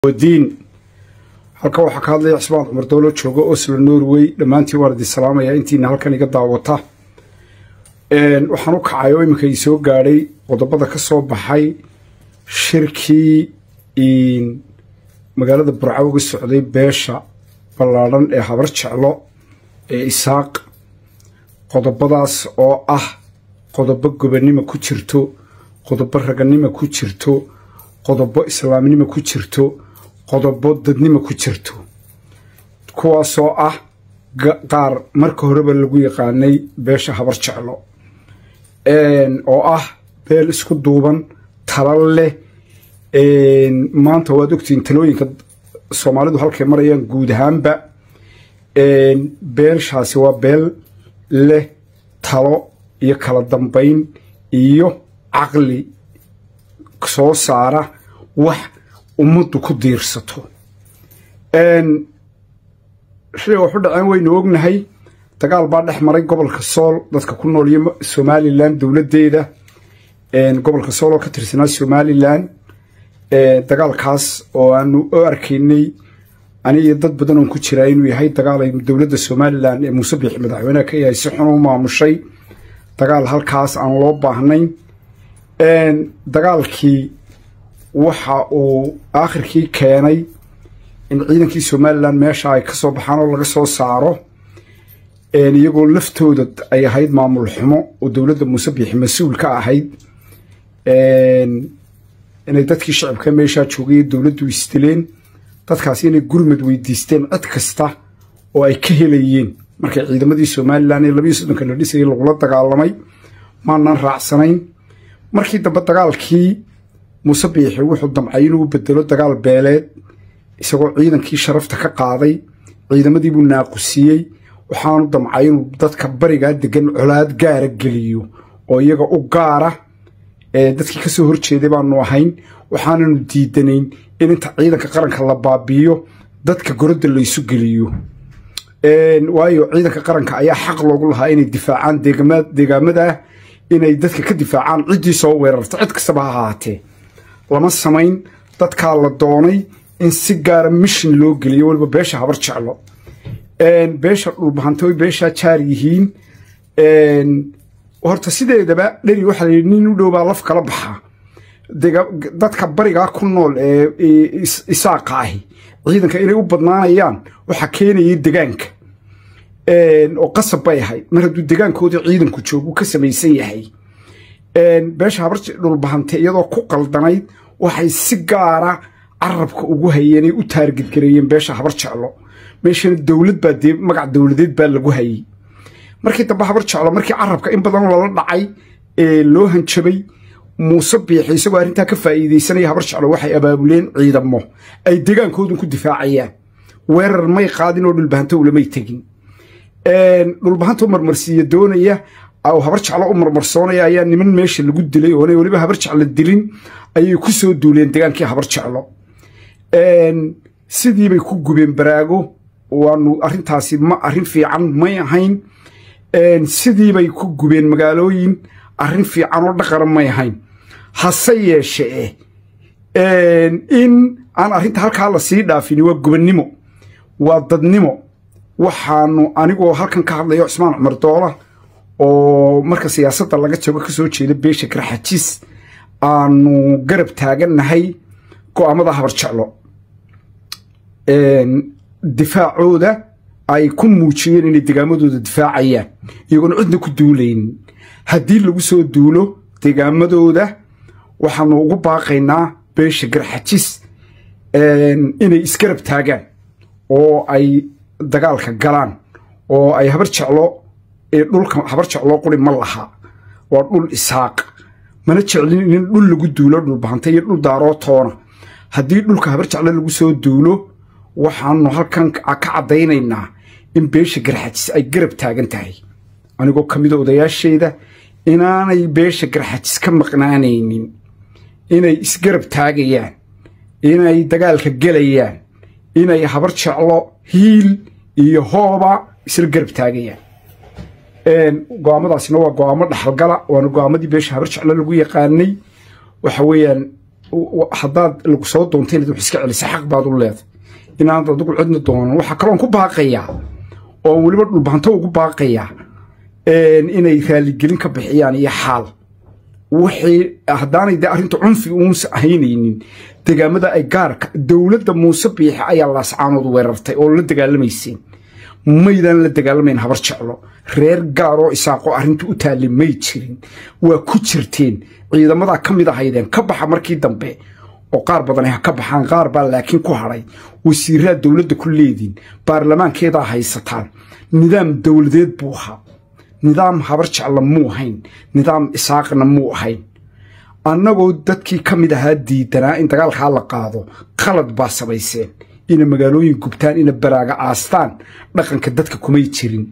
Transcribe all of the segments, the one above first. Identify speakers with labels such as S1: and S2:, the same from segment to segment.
S1: diin halkan waxaa ka hadlaya cismaan cumar dowlo jooga oslo norway dhammaantiin waan idin salaamayaa intiina halkan iga daawata waxaan u kacay oo iminka ii soo gaadhay qodobada ka soo baxay shirkii magaalada burco uga socday beesha ballaadhan ee habar jeclo ee isaaq qodobadaas oo ah qodobo gobonnimo ku jirto qodobo raganimo ku jirto qodobo islaamnimo ku jirto qodobo dadnimo ku jirto kuwaasoo ah qaar marka horeba lagu yaqaanay beesha habar jeclo oo ah beel isku duuban tala leh maanta waad ogtihiin talooyinka soomaalidu halkay marayaan guud ahaanba beelshaasi waa beel leh talo iyo kala dambayn iyo caqli soo saara wax ummaddu ku diirsato shay waxu dhaceen waynu ognahay dagaal baa dhex maray gobolka sool dadka ku nool iyo somalilan dowladdeeda gobolka sool oo ka tirsanaa somalilan dagaalkaas oo aanu u arkaynay anigiyo dad badan oon ku jiraa inuu yahay dagaal ay dowladda somalilan ee muuse biixi madaxweyneha ka yahay si xun u maamushay dagaal halkaas aan loo baahnayn dagaalkii waxa uu aakhirkii keenay in ciidankii somalilan meesha ay ka soo baxaan oo laga soo saaro iyagoo laftooda ay ahayd maamul xumo oo dowladda muuse biixi mas-uul ka ahayd inay dadkii shacabka meeshaa joogay dowladdu isdileen dadkaasi inay gurmad weydiisteen cid kasta oo ay ka helayeen markay ciidamadii somalilan ee labiiyo soddonka la dhisayay lagula dagaalamay maanaan raacsanayn markii dambe dagaalkii muuse biixi wuxuu damcay inuu bedelo dagaal beeleed isagoo ciidankii sharafta ka qaaday ciidamadii buu naaqusiyey waxaanu damcay inuu dadka barigaa degan colaad gaara geliyo oo iyaga u gaara dadkii kasoo horjeeday baanu ahayn waxaananu diidanayn in inta ciidanka qaranka la baabiiyo dadka gorodda laysu geliyo waayo ciidanka qaranka ayaa xaq loogu lahaa inay difaacaan deegaamadah inay dadka ka difaacaan ciddii soo weerarta cid kastaba ha ahaatee lama samayn dadkaa la doonay in si gaara mishin loo geliyo waliba beesha habar jeclo beesha dhulbahanta way beeshaa jaar yihiin horta sideedaba dheri waxaa la yidhi nin u dhow baa laf kala baxaa dadka barigaa ku nool ee isaaqa ahi ciidanka inay u badnaanayaan waxaa keenayay degaanka oo qasab bay ahayd mar hadduu degaankoodii ciidanku joogu ka samaysan yahay beesha habar dhulbahante iyadoo ku qaldanayd waxay si gaara carabka ugu hayeenay u taargedgareeyeen beesha habar jeclo meeshana dowlad baa dee magac dowladeed baa lagu hayey markii dambe habar jeclo markii carabka in badan lala dhacay ee loo hanjabay muuse biixi isagoo arrintaa ka faa'iidaysanaya habar jeclo waxay abaabuleen ciidamo ay degaankoodun ku difaacayaan weerar may qaadin oo dhulbahanta ulamay tegin dhulbahanta u marmarsiiya doonaya habar jeclo u marmarsoonaya ayaa niman meesha lagu dilay oonay weliba habar jeclo dilin ayay ku soo duuleen degaankii habar jeclo sidiibay ku gubeen baraago waanu arrintaasi ma arrin fiican may ahayn sidiibay ku gubeen magaalooyin arrin fiican oo dhaqana may ahayn hase yeeshee in aan arrinta halkaa la sii dhaafini waa gobonnimo waa dadnimo waxaanu anigoo halkan ka hadlayo cismaan cumar doola oo marka siyaasadda laga jago ka soo jeeda beesha garxajis aanu garab taagannahay go'aamada habar jeclo difaacooda ay ku muujiyeen inay degaamadooda difaacayaan iyagoona cidna ku duulaynin haddii lagu soo duulo degaamadooda waxaanu ugu baaqaynaa beesha garxajis inay isgarab taagaan oo ay dagaalka galaan oo ay habar jeclo ee dhulka habar jecloo quri ma laha waa dhul isaaq mana jeclin in dhul lagu duulo dhulbahanta iyo dhul daaroo toona haddii dhulka habar jeclo lagu soo duulo waxaanu halkan ka caddaynaynaa in beesha garxajis ay garab taagan tahay anigoo ka mida odayaasheeda inaanay beesha garxajis ka maqnaanaynin inay isgarab taagayaan inay dagaalka gelayaan inay habar jeclo hiil iyo hooba isla garab taagayaan go'aamadaasina waa go'aamo dhaxalgala waana go'aamadii beesha habar jeclo lagu yaqaanay waxa weeyaan haddaad lagu soo doonta inaad wax iska celisa xaq baad u leeday inaanad adigu cidna doonan waxaa kaloon ku baaqayaa oo weliba dhulbahanto ugu baaqayaa inay raaligelin ka bixiyaan iyo xaal wixii haddaanay dee arrinta cunfi uunsa ahaynaynin degaamada ay gaarka dowladda muuse biixe ayaa laascaanood weerartay oo la dagaalamayseen maydaan la dagaalamayn habar jeclo reer gaaroo isaaqoo arrinta u taallay may jirin waa ku jirteen ciidamadaa ka mid ahaydeen ka baxa markii dambe oo qaar badan ha ka baxaan qaar baa laakiin ku hadhay wasiiraad dowladda ku leediin baarlamaankeedaa haysataan nidaam dowladeed buu ahaa nidaam habar jecla muu ahayn nidaam isaaqna muu ahayn annagoo dadkii ka mid ahaa diidanaa in dagaalkaa la qaado qalad baa samayseen ina magaalooyin gubtaan ina baraaga aastaan dhaqanka dadka kumay jirin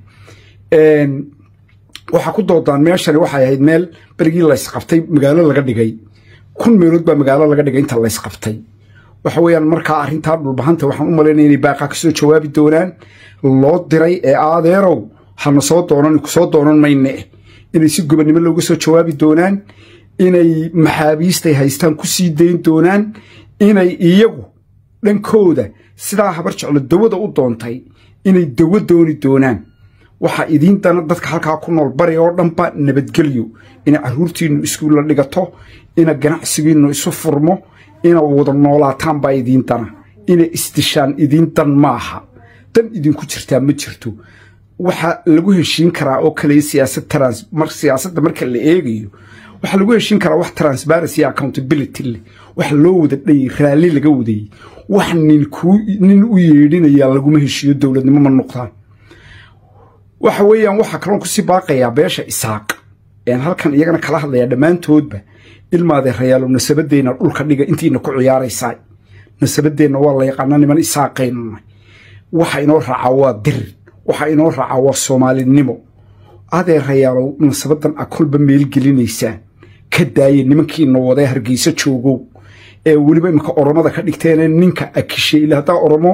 S1: waxaa ku doodaan meeshani waxay ahayd meel berigii laysqabtay magaalo laga dhigay kun meelood baa magaalo laga dhigay inta laysqabtay waxa weeyaan markaa arrintaa dhulbahanta waxaan u malaynaya inay baaqaa kasoo jawaabi doonaan loo diray ee aadeerow hana soo doonan kusoo doonan mayne inay si gobonnimo looga soo jawaabi doonaan inay maxaabiistay haystaan ku sii dayn doonaan inay iyagu dhankooda sidaa habar jeclo dawada u doontay inay dawo dooni doonaan waxaa idiin dana dadka halkaa ku nool bari oo dhanba nabadgelyo ina carruurtiinnu iskuulla dhigato ina ganacsigiinnu isu furmo ina wada noolaataan baa idiin dana ina isdishaan idiin dan maaha dan idinku jirtaa ma jirto waxaa lagu heshiin karaa oo kale siyaasadda marka la eegayo waxaa lagu heshiin karaa wax transparency accountability leh wax loo wada dhayay raalli laga wadayey wax nin u yeedhinayaa laguma heshiiyo dowladnimo ma noqdaan waxa weeyaan waxaa kaloon kusii baaqayaa beesha isaaq een halkan iyagana kala hadlayaa dhammaantoodba ilmaadee rayaalo nasabadeenna dhulka dhiga intiina ku ciyaaraysaa nasabadeenna waa la yaqaana niman isaaqaynunay waxa inoo raacaa waa dir waxa inoo raacaa waa soomaalinimo adee rayaalow nasabadan a kolba meelgelinaysaan ka daaya nimankiina wadee hargeysa joogow ee weliba imika oromada ka dhigteene ninka akishe ila haddaa oromo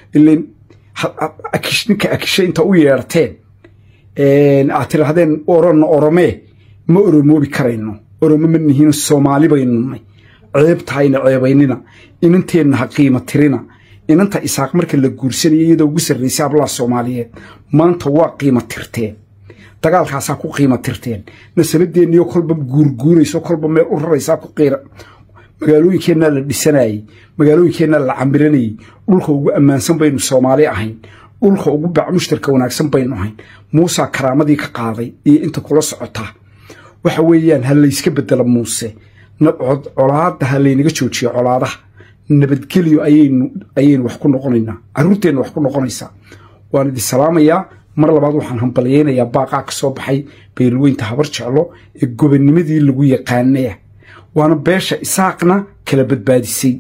S1: ninka akishe inta u yeerteen aad tidhaahdeen oronna oromee ma oromoobi karayno oromo ma nihiin soomaali baynunay ceebtahayna ceebaynina inanteenna ha qiima tirina inanta isaaq marka la guursanaya iyadoo ugu sarraysay hablaha soomaaliyeed maanta waa qiima tirteen dagaalkaasaa ku qiima tirteen nasabadeenniyo kolba guurguurayso kolba meel u raraysaa ku qiira magaalooyinkeennaa la dhisanayey magaalooyinkeennaa la cambiranayey dhulka ugu ammaansan baynu soomaali ahayn dhulka ugu bac mushtarka wanaagsan baynu ahayn muusaa karaamadii ka qaaday iyo inta kula socotaa waxa weeyaan ha layska bedelo muuse colaadda ha laynaga joojiyo colaadaha nabadgelyo ayaynu wax ku noqonaynaa carruurteenna wax ku noqonaysaa waan idin salaamayaa mar labaad waxaan hambalyaynayaa baaqaa ka soo baxay beelweynta habar jeclo ee gobonnimadii lagu yaqaanaya waana beesha isaaqna kala badbaadisay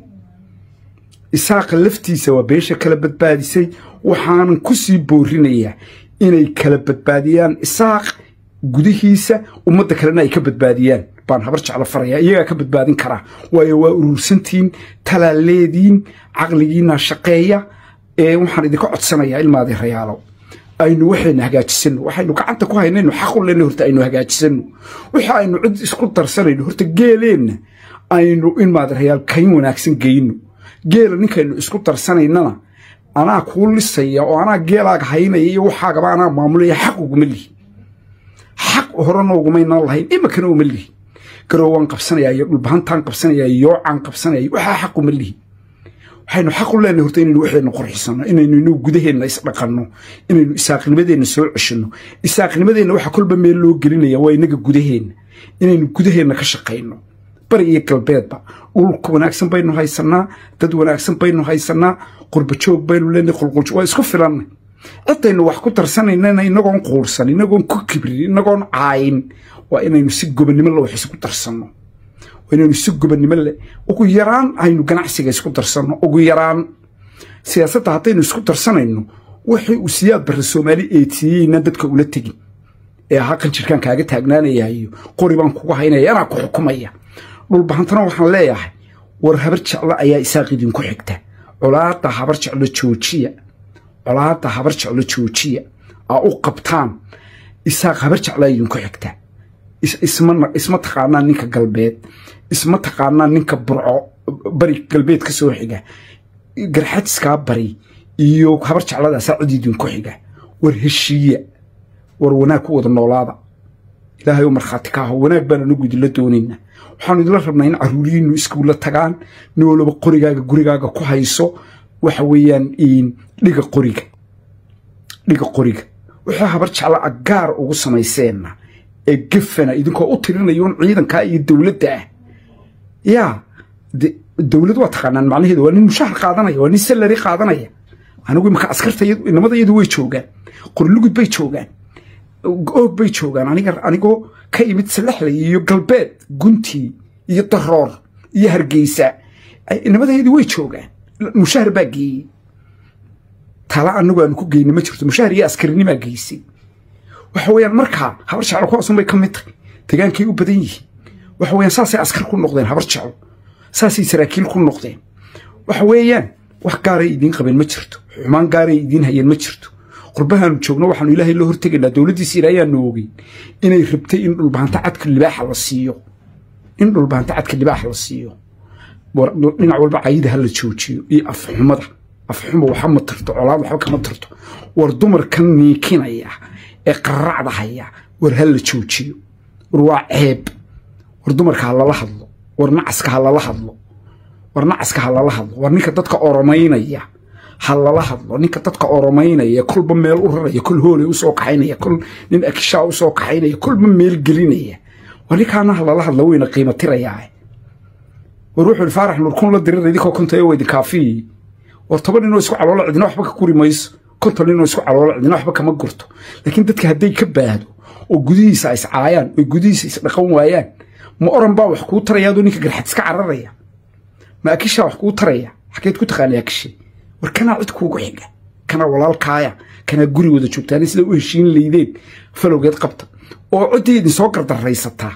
S1: isaaqa laftiisa waa beesha kala badbaadisay waxaanan ku sii boorinayaa inay kala badbaadiyaan isaaq gudihiisa ummadda kalena ay ka badbaadiyaan baan habar jeclo farayaa iyagaa ka badbaadin karaa waayo waa urursantiin talaaleediin caqligiina shaqeeya ee waxaan idinka codsanayaa ilmaadii rayaalow aynu waxayna hagaajisano waxaynu gacanta ku haynayno xaqu lena horta aynu hagaajisano waxa aynu cid isku darsanayno horta geeleenna aynu ilmaadi rayaal kayn wanaagsan geyno geela ninkaynu isku darsanaynana anaa kuu lisaya oo anaa geelaaga haynaya iyo waxaagaba anaa maamulaya xaq uguma lihin xaq horena ugumaynaan lahayn imakana uma lihin garoowaan qabsanaya iyo dhulbahantaan qabsanaya yoocaan qabsanaya waxaa xaq uma lihin waxaynu xaq u leenahay horta inaynu waxaynu qorxisano inaynu inuu gudaheenna isdhaqanno inaynu isaaqnimadeenna soo ceshanno isaaqnimadeenna waxa kolba meel loo gelinaya waa inaga gudaheenna inaynu gudaheenna ka shaqayno bari iyo galbeedba dhulka wanaagsan baynu haysanaa dad wanaagsan baynu haysanaa qurbajoog baynu leenahay qulqulj waa isku filannay cidaynu wax ku darsanaynana inagoon quursan inagoon ku kibrin inagoon caayin waa inaynu si gobonnimo la wax isku darsanno inaynu si gobonnimo le ugu yaraan aynu ganacsiga isku darsanno ugu yaraan siyaasadda haddaynu isku darsanayno wixii uu siyaad barre soomaali eetiyeynaan dadka ula tegin ee ahaa qanjirkaan kaaga taagnaanaya iyo qori baan kuga haynaya anaa ku xukumaya dhulbahantana waxaan leeyahay war habar jeclo ayaa isaaq idinku xigta colaadda habar jeclo joojiya colaadda habar jeclo joojiya aa u qabtaan isaaq habar jeclaa idinku xigta isma taqaanaa ninka galbeed isma taqaanaa ninka burco bari galbeed ka soo xiga garxajiskaa bari iyo habar jecladaasaa cidiidin ku xiga war heshiiya war wanaag ku wada noolaada ilaahay oo markhaati ka aho wanaag baan anagu idinla doonaynaa waxaanu idinla rabnaa in caruuriyiinu iskuulla tagaan nin walaba qorigaaga gurigaaga ku hayso waxa weeyaan dhiga qoriga dhiga qoriga waxaa habar jecla agaar ugu samayseenna ee gefana idinkoo u tirinayoon ciidankaa iyo dowladda ah yaa dowlad waa taqaanaan macnaheedu waa nin mushahar qaadanaya waa nin salari qaadanaya anigu imaka askarta inamada iyadu way joogaan qorlugud bay joogaan oog bay joogaan aniga anigoo ka imid salaxlay iyo galbeed guntii iyo daroor iyo hargeysa inamadayadii way joogaan mushahar baa geeyey tala anagu aanu ku geyna ma jirto mushahar iyo askarinimaa geysay waxa weeyaan markaa habar jeclo kuwaasun bay ka mid tahay degaankay u badan yihiin waxa weeyaan saasay askar ku noqdeen habar jeclo saasay saraakiil ku noqdeen waxa weeyaan wax gaaray idiin qabeen ma jirto xumaan gaaray idiin hayeen ma jirto qurbahaanu joogno waxaanu ilaahay loo hortegaynaa dowladdiisa ilaayaanu ogeyn inay rabtay in dhulbaanta cadka libaaxa la siiyo in dhulbaanta cadka libaaxa la siiyo dhinac walba cayida ha la joojiyo iyo afxumada afxuma waxa ma tarto colaad waxba kama tarto war dumarkan niikinaya ee qaracda haya war ha la joojiyo war waa ceeb war dumarka ha lala hadlo war nacaska ha lala hadlo war nacaska ha lala hadlo war ninka dadka oromaynaya ha lala hadlo ninka dadka oromaynaya kolba meel u raraya kol hoolay usoo kaxaynaya kol nin akishaa usoo kaxaynaya kolba meel gelinaya war ninkaana ha lala hadlo wayna qiimo tirayaa war wuxuu faarax nurkun la dirira idinkoo kontayo waa idin kaafiyi war toban ninoo isku caloola cidina waxba ka guri mayso konton ninoo isku caloola cidina waxba kama gurto laakiin dadka hadday ka baahdo oo gudihiisa is caayaan oo gudihiisa is dhaqan waayaan ma oran baa wax kuu taraya adoo ninka garxad iska cararaya ma akishaa wax kuu taraya xageed ku taqaanay akishe war kanaa cid kuugu xiga kanaa walaalkaaya kanaa guri wada joogtaan sida u heshiin laydeen falowgeed qabta oo ciddii idin soo gardaraysataa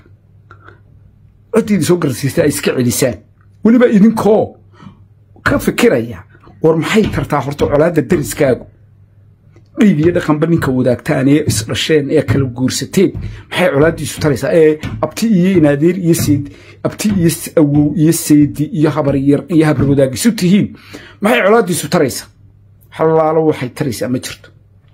S1: ciddii idin soo gardaraysataa ay iska celisaan weliba idinkoo ka fikiraya war maxay tartaa horta colaadda dariskaagu dhiig iyo dhaqanba ninka wadaagtaan ee isdhasheen ee kala guursateen maxay colaaddiisu taraysaa ee abti iyo inaadeer iyo seed abti iyo awow iyo seedi iyo habaryar iyo habar wadaagisu tihiin maxay colaaddiisu taraysaa halaalo waxay taraysaa ma jirto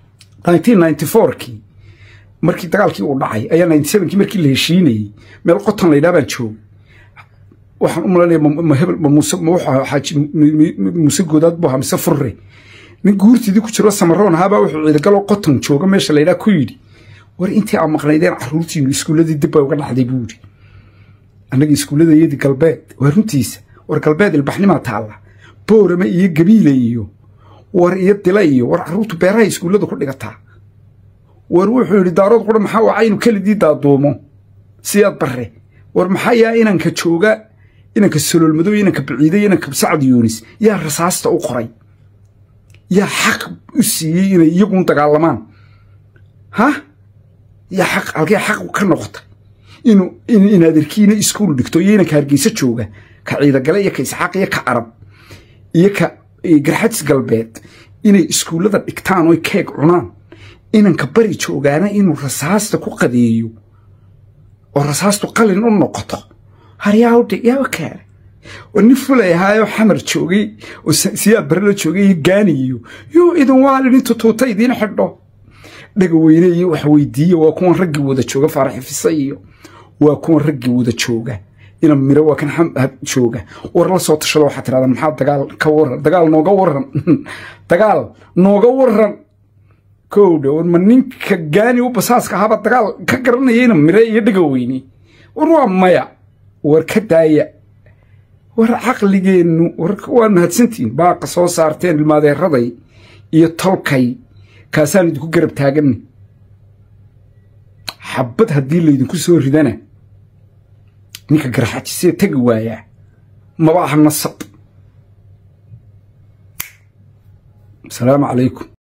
S1: kii markii dagaalkii uu dhacay ayaa kii markii la heshiinayey meel qoton laydhaa baan joogay waxaan u malanaya mahebel xaaji muuse goodaad buu ahaa mise furre nin guurtidii ku jiro samaroon ahaabaa wuxuu ciidagaloo qoton jooga meesha laydhaa ku yidhi war intii aa maqnaydeen caruurtiinu iskuulladii dib bay uga dhacday buu yidhi annaga iskuulladayadii galbeed waa runtiisa war galbeed ilbaxnimaa taalla boorame iyo gabiile iyo war iyo dila iyo war caruurtu beeraha iskuullada ku dhigataa war wuxuu yidhi daarood qura maxaa waa aynu kelidii daaduumo siyaad barre war maxaa yaa inanka jooga inanka soloolmadow inanka baciiday inanka sacad yuunis yaa rasaasta u qoray yaa xaq u siiyey inay iyagun dagaalamaan ha yaa xaq halkee xaq ka noqotay inuu inaadarkiina iskuul dhigto iyo inanka hargeysa jooga ka ciidagale iyo ka isxaaq iyo ka arab iyo ka garxadis galbeed inay iskuullada dhigtaan oy keeg cunaan inanka bari joogaana inuu rasaasta ku qadeeyo oo rasaastu qalin u noqoto haryaawdhe yaaba kaale oo nin fulay ahaayoo xamar joogay oo siyaad bare la joogay iyo gaani iyo yoo idin waalin intu tuuta idiin xidho dhaga weyne iyo wax weydiiye waa kuwan raggii wada jooga faaraxifisa iyo waa kuwan raggii wada jooga ina miro waa kan jooga war la soo tashado waxaa tirahdaa maxaa dagaal ka waran dagaal nooga waran dagaal nooga waran kowdha war ma ninka gaani u basaaska ahaaba dagaal ka garanayayna mire iyo dhaga weyne war waa maya war ka daaya war caqligeennu waa mahadsantihiin baaqa soo saarteen ilmaadeeraday iyo tolkay kaasaan idinku garab taaganni xabad haddii laydinku soo ridana ninka garxajisee tegi waayaa maba aha nasab asalaamu calaykum